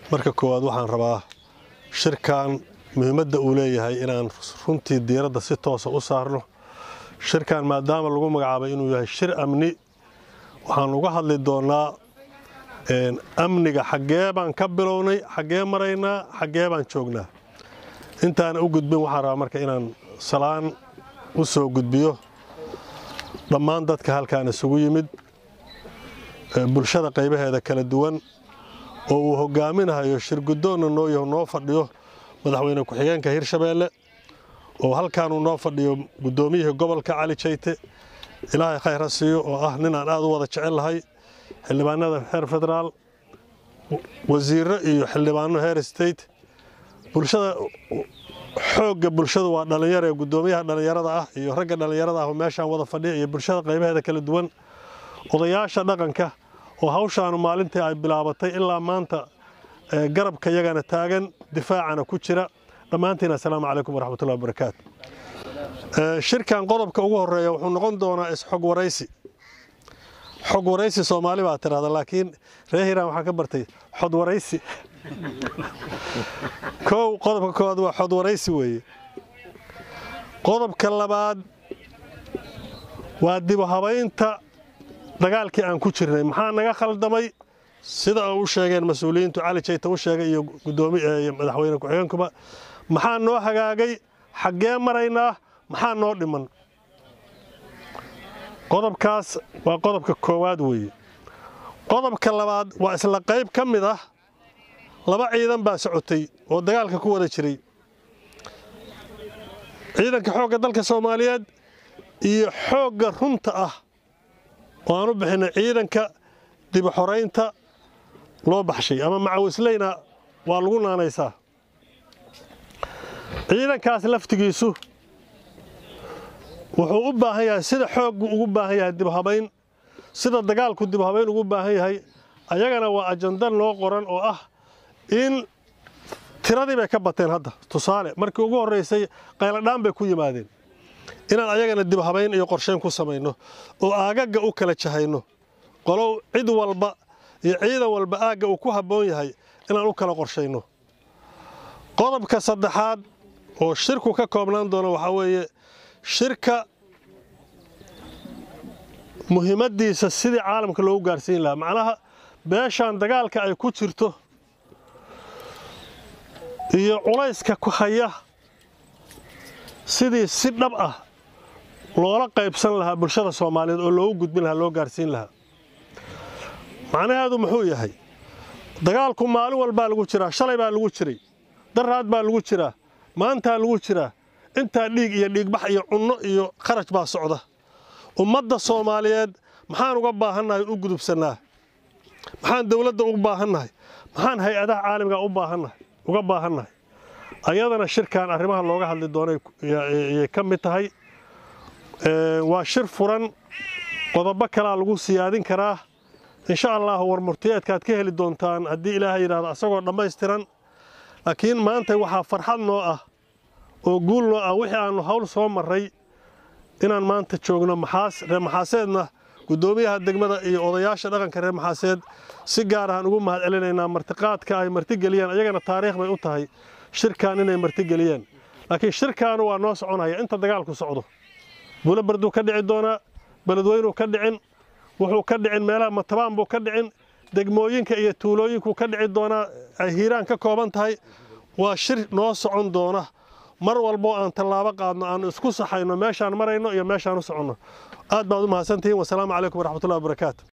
marka koowaad waxaan rabaa shirkan muhiimadda uu leeyahay inaan runtii diiradda si toosa u saarno shirkan maadaama lagu magacaabay inuu yahay shir amni waxaan uga hadli doonnaa amniga xaggee baan ka bilownay xaggee maraynaa xaggee baan joognaa intaana u gudbin waxaan rabaa marka inaan salaan u soo gudbiyo dhammaan dadka halkaan isugu yimid bulshada qaybaheeda kala duwan oo uu hogaaminahayo shirguddoonna noo yaho noo fadhiyo madaxweyne ku-xigeenka hirshabeelle oo halkaanuu noo fadhiyo guddoomiyihii gobolka cali jayte ilaahay khayr ha siiyo oo ah nin aan aad u wada jecel lahay xildhibaanada heer federaal wasiirro iyo xildhibaano heer state bulshada xoogga bulshadu waa dhallinyaro ee guddoomiyaha dhallinyarada ah iyo ragga dhallinyarada ah oo meeshaan wada fadhiya iyo bulshada qaybaheeda kala duwan odayaasha dhaqanka oo hawshaanu maalintii ay bilaabatay ilaa maanta garabka yagana taagan difaacana ku jira dhammaantiin assalaamu calaykum waraxmatullahi wabarakaatu shirkan qodobka ugu horeeya wuxuu noqon doonaa isxog waraysi xog waraysi soomaali baa tirahda laakiin reer hiiraan waxaa ka bartay xod waraysi kow qodobka koowaad waa xod waraysi weeye qodobka labaad waa dib u habaynta dagaalkii aan ku jirnay maxaa naga khaldamay sida u sheegeen mas-uuliyiintu cali jayta u sheegay iyo gudoomiy madaxweyne ku-xigeenkuba maxaa noo hagaagay xaggee maraynaa maxaa noo dhiman qodobkaas waa qodobka koowaad weeye qodobka labaad waa isla qayb ka mid ah laba ciidan baa socotay oo dagaalka ku wada jiray ciidanka xoogga dalka soomaaliyeed iyo xoogga runta ah oo aan u bixinay ciidanka dibuxoraynta loo baxshay ama macawisleyna waa lagu naanaysaa ciidankaas laftigiisu wuxuu u baahan yahay sida xooggu ugu baahan yahay dibhabayn sida dagaalku dibhabayn ugu baahan yahay ayagana waa ajanda loo qoran oo ah in tiradii bay ka bateen hadda tusaale markii ugu horraysay qayladhaan bay ku yimaadeen inaan ayagana dibhabayn iyo qorshayn ku samayno oo aagagga u kala jahayno qolow cid walba iyo ciidan walba aagga uu ku habboon yahay inaan u kala qorshayno qodobka saddexaad oo shirku ka koobnaan doono waxaa weeye shirka muhiimaddiisa sidii caalamka loogu gaarsiin lahaa macnaha beeshaan dagaalka ay ku jirto iyo culayska ku haya sidii si dhab ah loola qaybsan lahaa bulshada soomaaliyeed oo loogu gudbin lahaa loo gaarsiin lahaa macnaheedu muxuu yahay dagaalku maalin walbaa lagu jiraa shalay baa lagu jiray daraad baa lagu jiraa maantaa lagu jiraa intaa dhiig iyo dhiigbax iyo cunno iyo kharash baa socda ummadda soomaaliyeed maxaan uga baahannahay u gudubsannaa maxaan dawladda uga baahannahay maxaan hay-adaha caalamiga u baahannahay uga baahannahay ayadana shirkan arrimaha looga hadli doonay ayay ka mid tahay waa shir furan qodobo kalaa lagu siyaadin karaa insha allah warmurtiyeedkaad ka heli doontaan haddii ilaahay yidhahdo asagoo dhammaystiran laakiin maanta waxaa farxad noo ah oo guul noo ah wixii aannu hawl soo marray inaan maanta joogno maxaas reer maxaaseedna guddoomiyaha degmada iyo odayaasha dhaqanka reer maxaaseed si gaar ahaan ugu mahad celinaynaa martiqaadka ay martigeliyeen ayagana taariikh bay u tahay shirkan inay martigeliyeen laakiin shirkaanu waa noo soconaya inta dagaalku socdo buulo barduu ka dhici doonaa beledweynuu ka dhicin wuxuu ka dhicin meelaha matabaan buu ka dhicin degmooyinka iyo tuulooyinkuu ka dhici doonaa ay hiiraan ka kooban tahay waa shir noo socon doona mar walboo aan tallaabo qaadno aanu isku saxayno meeshaan marayno iyo meeshaan u soconno aad baad u mahadsantihiin wasalaamu calaykum waraxmatullahi wabarakaatu